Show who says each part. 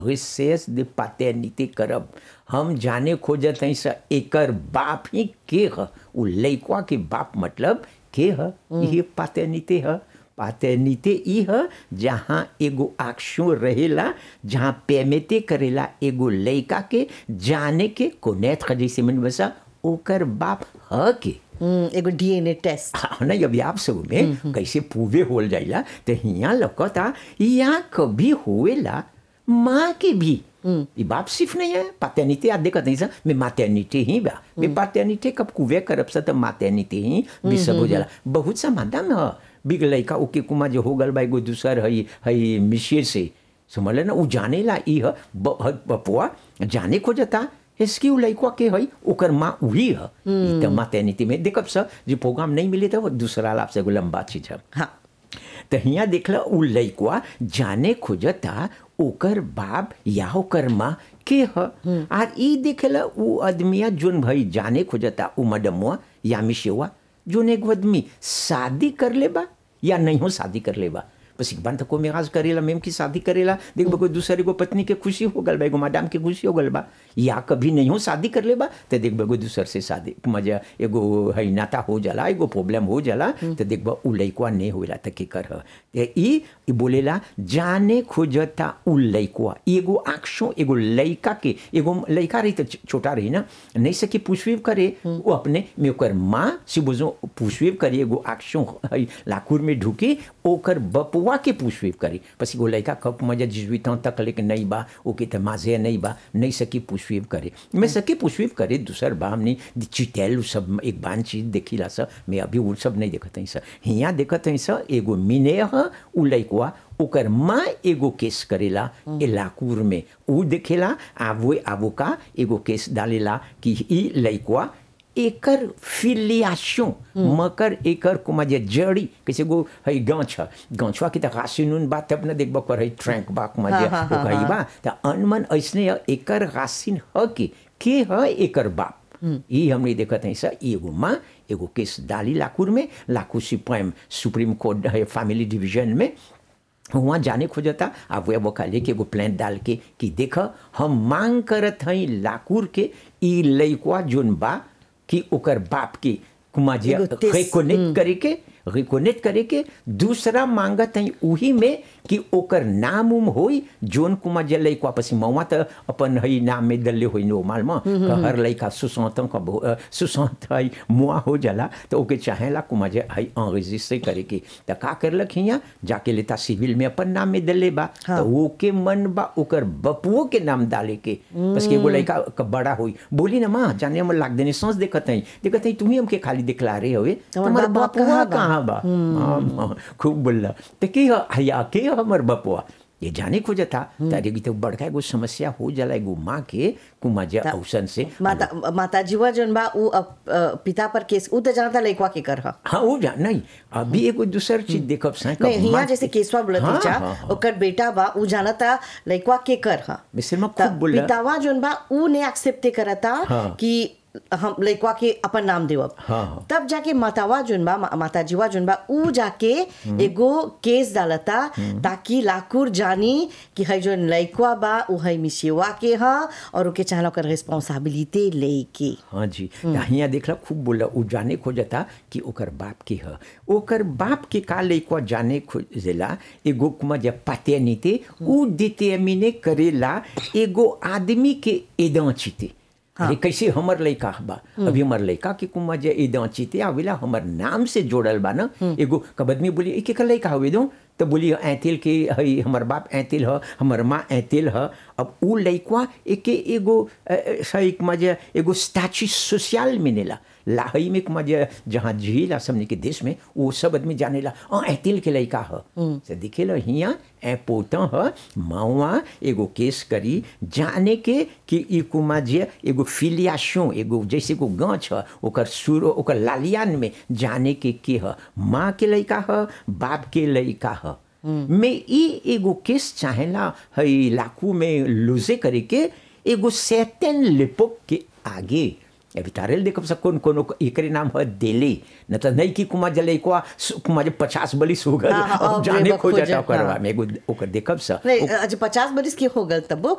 Speaker 1: Recess de paternité करब हम जाने खोजत हई स एकर बाप ही के ह उ लइकवा के बाप मतलब के ह ये पाटर्निते ह पाटर्निते ई ह जहाँ एगो आक्षो रहेला जहाँ पेमेते करेला एगो लइका के जाने के कोनेत्र जैसे मन बसा ओकर बाप ह के
Speaker 2: हम्म, एगो डीएनए टेस्ट
Speaker 1: हाँ ना अभी आप सब में कैसे पूवे होल जाइला तो हिया लकता यहाँ कभी होएला माँ के भी ये बाप सिर्फ नहीं है पाटर्निटे आज देखत नहीं सर मैं माटर्निटे ही बा मैं पाटर्निटे कब कुवे करब सा तो माटर्निटे ही भी सब हो जाला बहुत सा मादा में ह बिग लइका ओके कुमा जो हो गल बा एगो दूसर हई हई मिशिर से समझ ले ना उ जानेला ई ह ब- ह- बपुआ जाने खोजता इसकी उ लइकवा के हई ओकर माँ उही ह ई त माटर्निटी में देखब स जे प्रोग्राम नहीं मिले तो दूसरा लाभ से एगो लंबा चीज है
Speaker 2: हाँ
Speaker 1: तो हियाँ देखला उ लइकवा जाने खोजता ओकर बाप या ओकर माँ के ह आर ई देखला उ आदमिया जोन भई जाने खोजता उ मडमुआ या मिशेवा जोन एक आदमी शादी कर ले बा या नहीं हो शादी कर ले बा बस एक बार तो कोई मेराज करेला मेम की शादी करेला देख बा कोई दूसरे को पत्नी के खुशी हो गल बा एगो मैडम के खुशी हो गल बा या कभी नहीं हो शादी कर ले बा तो देख बा कोई दूसर से शादी मजा एगो है नाता हो जाला एगो प्रॉब्लम हो जाला तो देख बा उ लइकवा नहीं होला त के कर ह ते ई ई बोलेला जाने खोजता उ लइकवा ई एगो आँखों एगो लइका के एगो लइका रही तो छोटा रही ना नहीं सके पुष्वीव करे वो अपने में ओकर माँ से बुझो पुष्वीव करे एगो आँखों है लाकुर में ढुके ओकर बपुआ के पुष्वीव करे बस एगो लइका कब मजा जिजविता तक लेके नहीं बा ओके त माजे नहीं बा नहीं सकी पुष्वीव करे मैं सके पुष्वीव करे दूसर बा हमने चिटेल उ सब एक बान चीज देखिला स मैं अभी वो सब नहीं देखत हई स हियाँ देखत हई स एगो मिने ह उ लइकवा ओकर माँ एगो केस करेला ए लाकुर में उ देखेला आवो आवो का एगो केस डालेला कि ई लइकवा एकर फिलियाशन मकर एकर कुमा जे जड़ी कैसे गो है गाछ गाछवा की त गासिनुन बात तब न देखब कर है ट्रैंक बा कुमा जे
Speaker 2: हाँ, हाँ,
Speaker 1: ओ कही बा त अनमन ऐसने ह, एकर गासिन ह के के ह एकर बाप ई हमने देखत है सर एगो माँ एगो केस डाली लाकुर में लाकू सुप्रीम सुप्रीम कोर्ट है फैमिली डिवीजन में वहाँ जाने खोजता आप वह वो खाली के एगो प्लान डाल के कि देख हम मांग करत हई लाकुर के ई लइकवा जोन बा कि ओकर बाप के कुमा जे
Speaker 2: एगो तेस-
Speaker 1: रिकोनेक्ट करे के रिकोनेक्ट करे के दूसरा मांगत हई उही में कि ओकर नाम उम होई जोन कुमा जे लइकवा पसी मौवा त अपन हई नाम में दल्ले होई नोमाल में क हर लइका सुसंत का बहु- अ, सुसंत हई मुआ हो जाला तो ओके चाहेला कुमा जे हई enregister करे के त का करलक हिया जाके लेता सिविल में अपन नाम में दल्ले बा तो ओके मन बा ओकर बपुओ के नाम डाले के बस के एगो लइका क बड़ा होई बोली ना माँ जाने हम लाग देने सांस देखत हई देखत हई तुम्ही हमके खाली दिखला रहे हवे
Speaker 2: तुम्हार
Speaker 1: तुम्हार
Speaker 2: बाप
Speaker 1: बपुआ
Speaker 2: कहाँ बा?
Speaker 1: कहाँ बा हाँ, हाँ, खूब बोलला तो के ह- हया के ह हमर बपुआ ये जाने खोजता तारे की तो बड़का एगो समस्या हो जाला एगो माँ के कुमा जे औसन से
Speaker 2: माता माता जीवा जोन बा उ अप- अ, पिता पर केस उ तो जानता लइकवा के कर ह
Speaker 1: हाँ वो जा नहीं अभी एगो दूसर चीज देखब सां
Speaker 2: नहीं हिया जैसे केसवा बोलत
Speaker 1: हाँ,
Speaker 2: चा
Speaker 1: हाँ, हाँ।
Speaker 2: ओकर बेटा बा उ जानता लइकवा के कर ह
Speaker 1: मिसल में
Speaker 2: त
Speaker 1: खूब बोला
Speaker 2: पितावा जोन बा उ ने एक्सेप्ट करता
Speaker 1: हाँ।
Speaker 2: कि हम लइकवा के अपन नाम देवब
Speaker 1: हाँ, हाँ।
Speaker 2: तब जाके मातावा जोन बा मा- माता जीवा जोन बा उ जाके एगो केस डालता ताकि लाकुर जानी कि है जोन लइकवा बा उ है मिसेवा के ह और ओके चाहला ओकर रिस्पांसिबिलिटी लेके
Speaker 1: हाँ जी हियाँ देखला खूब बोला उ जाने खोजता कि ओकर बाप के ह ओकर बाप के का लइकवा जाने खोजेला एगो कुमा जब पाते नीते उ डिटर्मिने करेला एगो आदमी के एदा चिते अरे कैसे हमर लइका बा अभी हमर लइका के कुमा जे एदा चिते आवेला हमर नाम से जोड़ल बा ना एगो कब आदमी बोली एक एक लइका हवे दो तो बोली ऐतिल के हई हमर बाप ऐतिल ह हमर माँ ऐतिल ह अब उ लइकवा एके एगो अ, अ, सही मजे एगो स्टैचू सोशल मिनेला लाहई में मजे जहाँ झील असमने के देश में वो सब आदमी जानेला अ ऐतिल के लइका ह से दिखेला हियाँ ए पोता ह मावा एगो केस करी जाने के कि ई कुमा जे एगो फिलियाशन एगो जैसे को गाछ ह ओकर सुर ओकर लालियान में जाने के के ह माँ के लइका ह बाप के लइका ह में ई एगो केस चाहेला हई लाकू में लूजे करे के एगो सेटन लिपोक के आगे अभी तारेल देखब सब कौन कौन एकरे नाम है देले न तो नहीं कि कुमार जले को कुमार जब पचास बलिस हो गल
Speaker 2: हाँ, हाँ,
Speaker 1: अब
Speaker 2: अब
Speaker 1: जाने
Speaker 2: एगो
Speaker 1: खो जाता
Speaker 2: खोजब,
Speaker 1: करवा
Speaker 2: हाँ।
Speaker 1: में एगो ओकर देखब सा
Speaker 2: नहीं आज पचास बरिस के हो गल तब